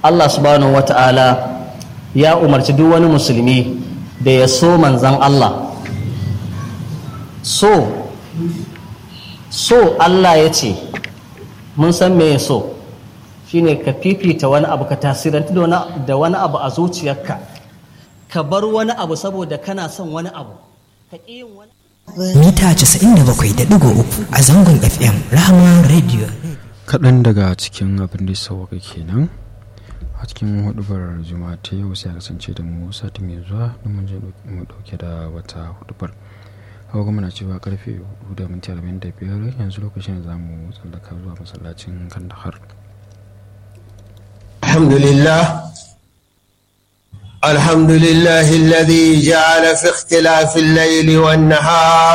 Allah subhanahu wata'ala ya umarci duk wani musulmi da ya so manzan Allah so so Allah ya ce mun san me ya so shine ka fifita wani abu ka tasiranta da wani abu a zuciyarka ka bar wani abu saboda kana son wani abu ka ƙi yin wani mita 97.3 a zangon fm rahama radio kaɗan daga cikin abin da sauwaka kenan a cikin hudubar juma'a ta yau sai a kasance da mu sati mai zuwa don mun je mu dauke da wata hudubar hawa kuma na cewa karfe 4 da minti 45 yanzu lokacin da za mu tsallaka zuwa masallacin kandahar الحمد لله الحمد لله الذي جعل في اختلاف الليل والنهار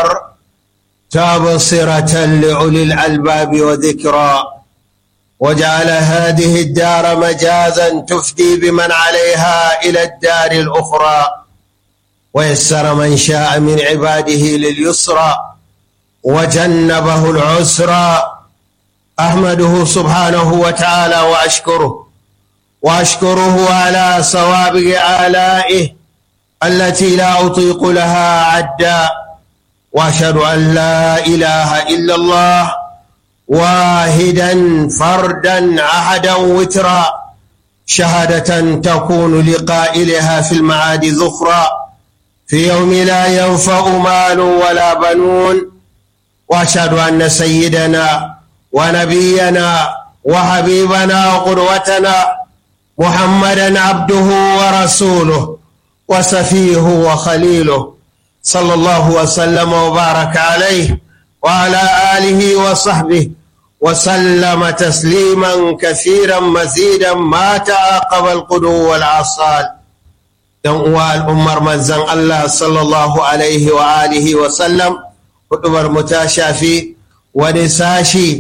تبصرة لأولي الألباب وذكرى وجعل هذه الدار مجازا تفدي بمن عليها إلى الدار الأخرى ويسر من شاء من عباده لليسرى وجنبه العسرى أحمده سبحانه وتعالى وأشكره واشكره على صوابغ آلائه التي لا أطيق لها عدا واشهد أن لا إله إلا الله واحدا فردا أحدا وترا شهادة تكون لقائلها في المعاد ذخرا في يوم لا ينفع مال ولا بنون واشهد أن سيدنا ونبينا وحبيبنا وقدوتنا محمدا عبده ورسوله وسفيه وخليله صلى الله وسلم وبارك عليه وعلى آله وصحبه وسلم تسليما كثيرا مزيدا ما تعاقب القدو والعصال يوم الأمر منزن الله صلى الله عليه وآله وسلم قدبر متاشافي ونساشي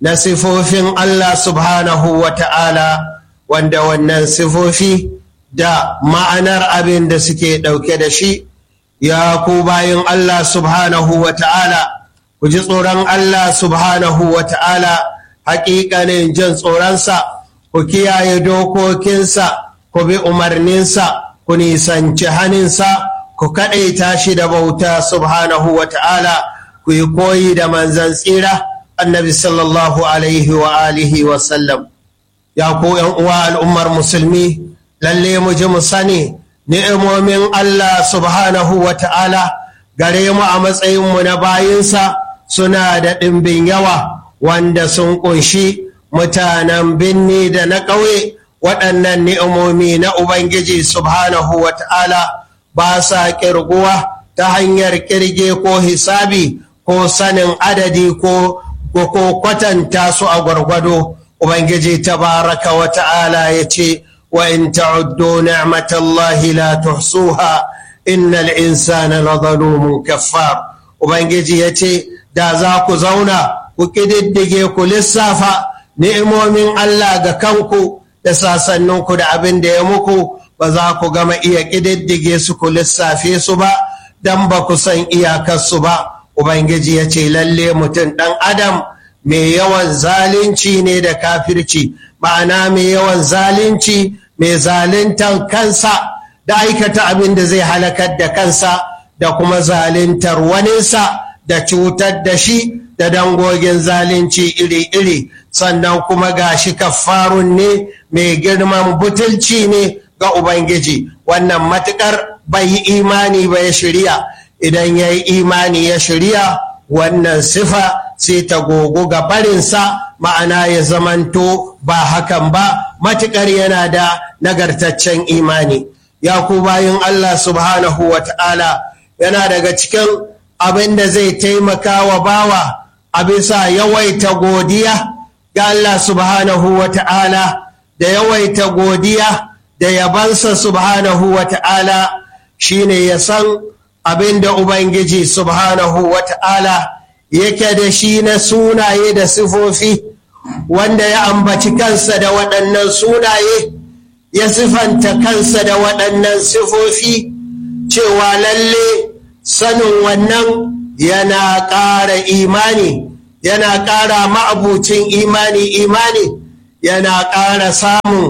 نصفوفين الله سبحانه وتعالى wanda wannan sifofi da ma'anar abin da suke ɗauke da shi ya ku bayan Allah subhanahu wa ta'ala ku ji tsoron Allah subhanahu wa ta'ala haƙiƙanin jin tsoronsa ku kiyaye dokokinsa ku bi umarninsa ku nisanci haninsa ku kaɗaita shi da bauta subhanahu wa ta'ala ku yi koyi da manzan tsira annabi sallallahu alaihi wa alihi wa sallam ya ku uwa al'ummar musulmi lalle mu ji mu sani ni'imomin Allah subhanahu wa ta'ala gare mu a matsayinmu na bayinsa suna da ɗimbin yawa wanda sun ƙunshi mutanen binni da na ƙauye waɗannan ni'imomi na Ubangiji subhanahu wa ta'ala ba sa ƙirguwa ta hanyar ƙirge ko hisabi ko sanin adadi ko kwatanta su a gwargwado. Ubangiji tabaraka wa ta'ala ya ce, wa in ta'uddu ni'matallahi la tuhsuha innal insana la zalumun kaffar. Ubangiji ya ce, da za ku zauna ku ƙididdige ku lissafa ni'imomin Allah ga kanku da sasanninku da abin da ya muku ba za ku gama iya ƙididdige su ku lissafe su ba don ba ku san iyakarsu ba. Ubangiji ya ce, lalle mutum ɗan Adam. mai yawan zalunci ne da kafirci ma'ana mai yawan zalunci mai zaluntar kansa da aikata abin da zai halakar da kansa da kuma zaluntar waninsa da cutar da shi da dangogin zalunci iri-iri sannan kuma ga shi kafarun ne mai girman butulci ne ga ubangiji wannan matukar bai yi imani ba ya shirya idan ya yi imani ya shirya wannan sifa sai ta gogo ga barinsa ma'ana ya zamanto ba hakan ba matuƙar yana da nagartaccen imani ya ku bayan Allah subhanahu wa ta'ala yana daga cikin abin da zai taimaka wa bawa a bisa yawaita godiya ga Allah subhanahu wa ta'ala da yawaita godiya da yabansa subhanahu wa ta'ala shine ya san abin da Ubangiji subhanahu wa ta'ala yake da shi na sunaye da sifofi wanda ya ambaci kansa da waɗannan sunaye ya sifanta kansa da waɗannan sifofi cewa lalle sanin wannan yana ƙara imani yana ƙara ma'abucin imani imani yana ƙara samun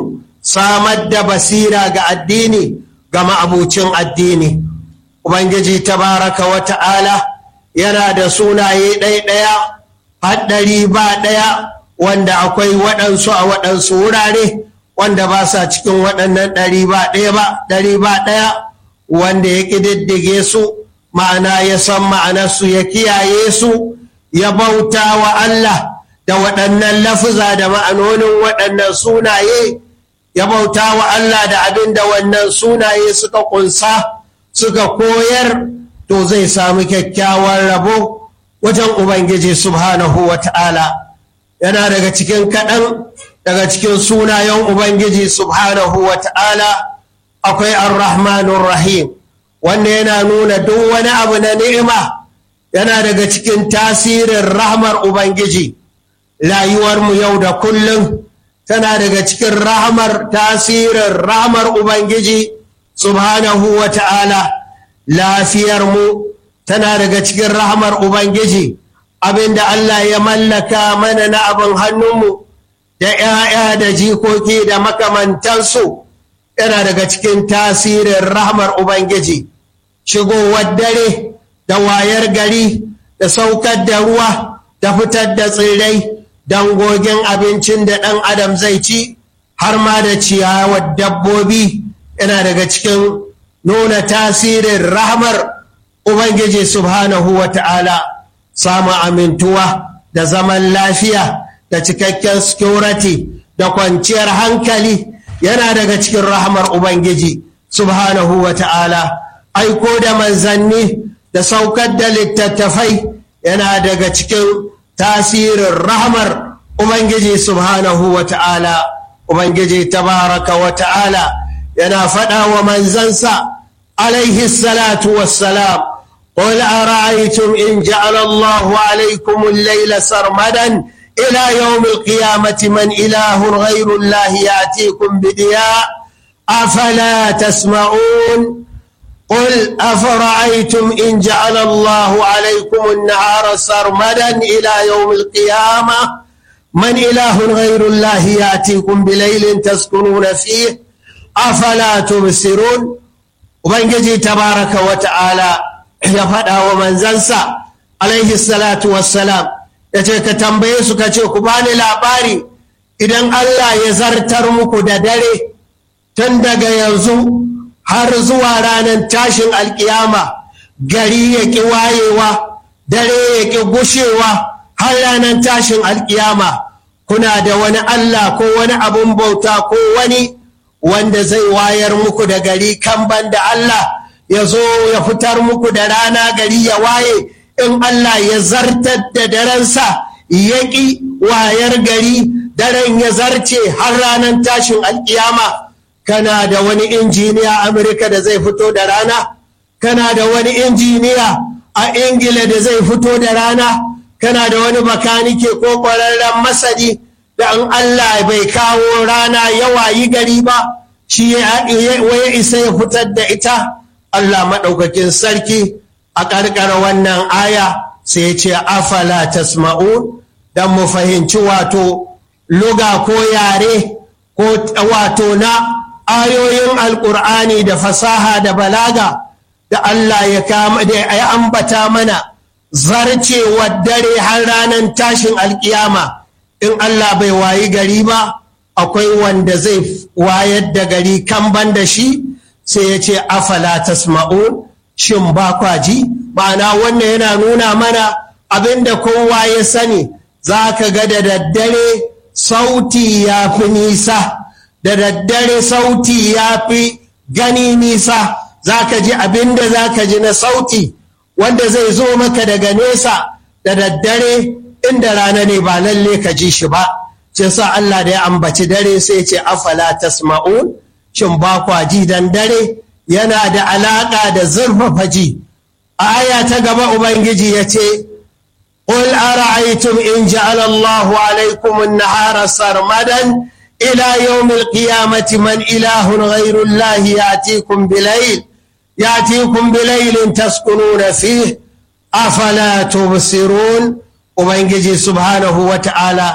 samar da basira ga addini ga ma'abucin addini ubangiji tabaraka wa ta'ala yana da sunaye ɗaya-ɗaya haɗari ba ɗaya wanda akwai waɗansu a waɗansu wurare wanda ba sa cikin waɗannan ɗari ba ɗaya ba ɗari ba ɗaya wanda ya ƙididdige su ma'ana ya san ma'anarsu ya kiyaye su ya bauta wa Allah da waɗannan lafuza da ma'anonin waɗannan sunaye ya bauta wa Allah da abin da wannan sunaye suka ƙunsa suka koyar to zai sami kyakkyawan rabo wajen Ubangiji subhanahu wa ta'ala yana daga cikin kaɗan daga cikin sunayen Ubangiji subhanahu wa ta'ala akwai ar-Rahmanur Rahim wanda yana nuna duk wani abu na ni'ima yana daga cikin tasirin rahmar Ubangiji rayuwarmu yau da kullum tana daga cikin rahmar tasirin rahmar Ubangiji subhanahu wa ta'ala lafiyarmu tana daga cikin rahmar Ubangiji abinda Allah ya mallaka mana na abin hannunmu da ‘ya'ya da jikoki da makamantansu yana daga cikin tasirin rahmar Ubangiji shigowar dare da wayar gari da saukar da ruwa da fitar da tsirrai dangogin abincin da ɗan adam zai ci har ma da ciyawar dabbobi yana daga cikin nuna tasirin rahmar Ubangiji subhanahu wa ta'ala samun amintuwa da zaman lafiya da cikakken security da kwanciyar hankali yana daga cikin rahmar Ubangiji subhanahu wa ta'ala aiko da manzanni da saukar da littattafai yana daga cikin tasirin rahmar Ubangiji subhanahu wa ta'ala Ubangiji tabaraka wa ta'ala yana faɗa wa manzansa alaihi salatu wassalam قل أرأيتم إن جعل الله عليكم الليل سرمدا إلى يوم القيامة من إله غير الله يأتيكم بدياء أفلا تسمعون قل أفرأيتم إن جعل الله عليكم النهار سرمدا إلى يوم القيامة من إله غير الله يأتيكم بليل تسكنون فيه أفلا تبصرون وبنجي تبارك وتعالى ya faɗa wa manzansa alaihi salatu wassalam ya ce ka tambaye su ka ce ku bani labari idan Allah ya zartar muku da dare tun daga yanzu har zuwa ranar tashin alkiyama gari ya ƙi wayewa dare ya ƙi gushewa har ranar tashin alkiyama kuna da wani Allah ko wani abun bauta ko wani wanda zai wayar muku da gari kan da Allah ya zo ya fitar muku da rana gari ya waye in Allah ya zartar da darensa ya ƙi wayar gari daren ya zarce har ranar tashin alkiyama kana da wani injiniya Amurka da zai fito da rana kana da wani injiniya a ingila da zai fito da rana kana da wani bakanike ko ƙwararren masani da in Allah bai kawo rana ya wayi gari ba shi ya isa ya fitar da ita Allah maɗaukakin sarki a ƙarƙara wannan aya sai ce afala tasma'un don mu fahimci wato luga ko yare ko wato na ayoyin alƙur'ani da fasaha da balaga da Allah ya ambata mana zarcewar dare har ranar tashin alƙiyama in Allah bai wayi gari ba akwai wanda zai wayar da gari kan ban da shi sai ya ce afala tasma'un shin ba kwa ji ma'ana wannan yana nuna mana abinda kowa ya sani za ka ga da daddare sauti ya fi nisa da daddare sauti ya fi gani nisa za ka ji abinda za ka ji na sauti wanda zai zo maka daga nesa da daddare inda rana ne ba lalle ka ji shi ba ce sa Allah da ya ambaci dare sai ce afala tasma'un shin ba kwa ji dan dare yana da alaƙa da zurfafa ji aya ta gaba ubangiji ya ce قل أرأيتم إن جعل الله عليكم النهار سرمدا إلى يوم القيامة من إله غير الله يأتيكم بليل يأتيكم بليل تسكنون فيه أفلا تبصرون وبنجي سبحانه وتعالى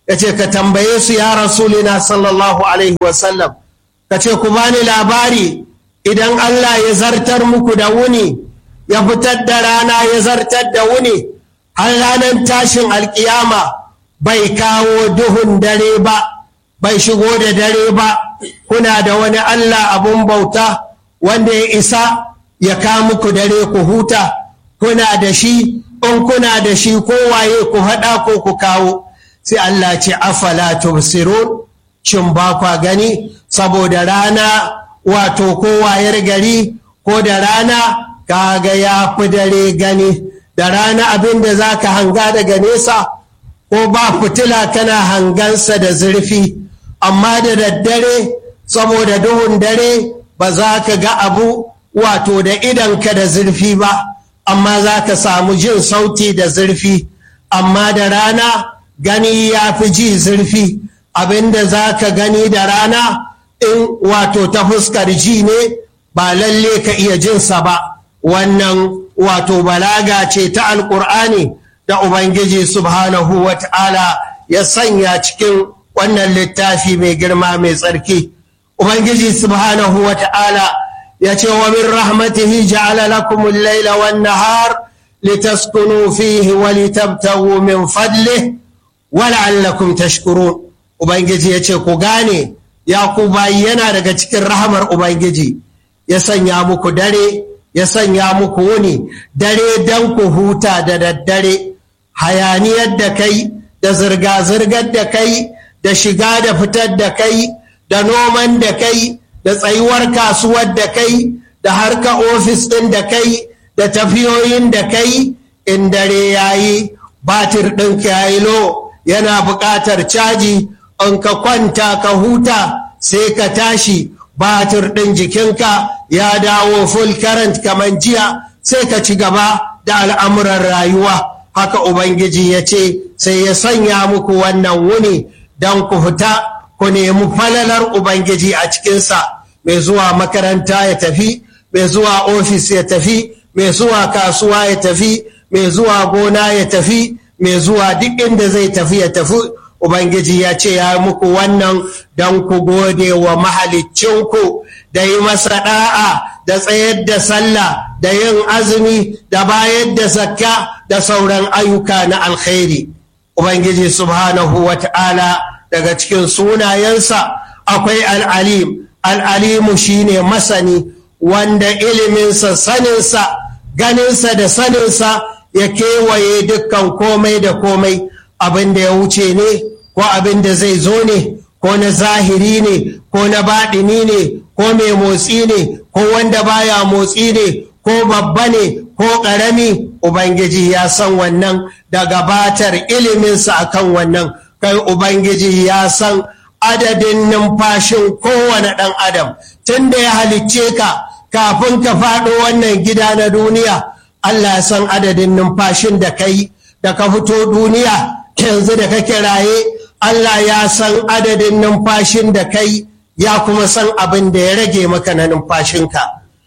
ya ce ka tambaye su ya rasulina sallallahu alaihi wasallam ka ce ku bani labari idan Allah ya zartar muku da wuni ya fitar da rana ya zartar da wuni har ranar tashin alkiyama bai kawo duhun dare ba bai shigo da dare ba kuna da wani Allah abun bauta wanda ya isa ya ka muku dare ku huta kuna da shi in kuna da shi kowaye ku haɗa ko ku kawo sai Allah ce afala tubsirun shin ba kwa gani saboda rana wato kowayar gari ko da rana kaga ya fi dare gani da rana abin da za ka hanga daga nesa ko ba fitila kana hangansa da zurfi amma da daddare saboda duhun dare ba za ka ga abu wato da idanka da zurfi ba amma za ka samu jin sauti da zurfi amma da rana gani ya fi ji zurfi abinda za ka gani da rana in wato ta fuskar ji ne ba lalle ka iya jinsa ba wannan wato balaga ce ta alkur'ani da ubangiji subhanahu wa ta'ala ya sanya cikin wannan littafi mai girma mai tsarki ubangiji subhanahu wa ta'ala ya ce wa min rahmatihi ja'ala lakum al-laila wan nahar litaskunu fihi wa litabtaghu min fadlihi wa la'allakum tashkurun ubangiji ya ce ku gane ya ku bayi yana daga cikin rahamar ubangiji ya sanya muku dare ya sanya muku wuni dare dan ku huta da daddare hayaniyar da kai da zirga-zirgar da kai da shiga da fitar da kai da noman da kai da tsayuwar kasuwar da kai da harka ofis ɗin da kai da tafiyoyin da kai in dare ya yi batir ɗinka ya yi lo yana buƙatar caji in ka kwanta ka huta sai ka tashi batir ɗin jikinka ya dawo full current kamar jiya sai ka ci gaba da al'amuran rayuwa haka ubangiji ya ce sai ya sanya muku wannan wuni don ku fita ku nemi falalar ubangiji a cikinsa mai zuwa makaranta ya tafi mai zuwa ofis ya tafi mai zuwa kasuwa ya tafi mai zuwa gona ya tafi mai zuwa duk inda zai tafi ya tafi ubangiji ya ce ya muku wannan don ku gode wa mahalicinku da yi masa da'a da tsayar da sallah da yin azumi da bayar da zakka da sauran ayyuka na alkhairi ubangiji subhanahu wa ta'ala daga cikin sunayensa akwai al'alim al'alimu shine masani wanda iliminsa saninsa ganinsa da saninsa ya kewaye dukkan komai da komai abin da ya wuce ne ko abin da zai zo ne ko na zahiri ne ko na baɗini ne ko mai motsi ne ko wanda baya motsi ne ko babba ne ko ƙarami ubangiji ya san wannan da gabatar iliminsa akan wannan kai ubangiji ya san adadin numfashin kowane ɗan adam tun da ya halicce ka kafin ka faɗo wannan gida na duniya Allah ya san adadin numfashin da kai da ka fito duniya yanzu da kake raye Allah ya san adadin numfashin da kai ya kuma san abin da ya rage maka na numfashinka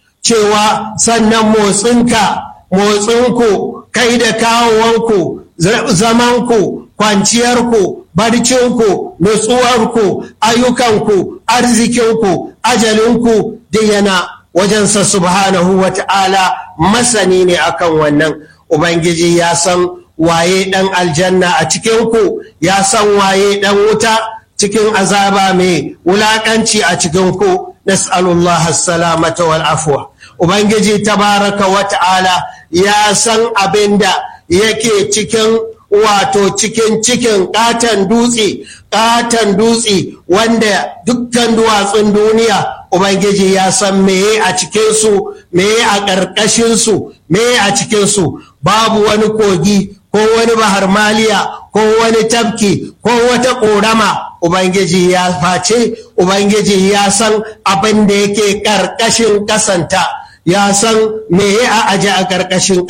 cewa sannan motsinka motsinku kai da kawowanku zamanku kwanciyarku barcinku nutsuwarku ayyukanku arzikinku ajalinku duk yana wajensa subhanahu wa ta'ala masani ne akan wannan ubangiji ya san waye ɗan aljanna a cikinku ya san waye ɗan wuta cikin azaba mai wulaƙanci a cikinku nas'alullah salamata wal afwa ubangiji tabaraka wa ta'ala ya san abin da yake cikin wato cikin cikin ƙaton dutse ƙaton dutse wanda dukkan duwatsun duniya ubangiji ya san meye a cikinsu meye a ƙarƙashinsu meye a cikinsu babu wani kogi ko wani bahar maliya ko wani tafki ko wata ƙorama ubangiji ya face ubangiji ya san abin da yake ƙarƙashin ƙasanta ya san meye a aje a ƙarƙashin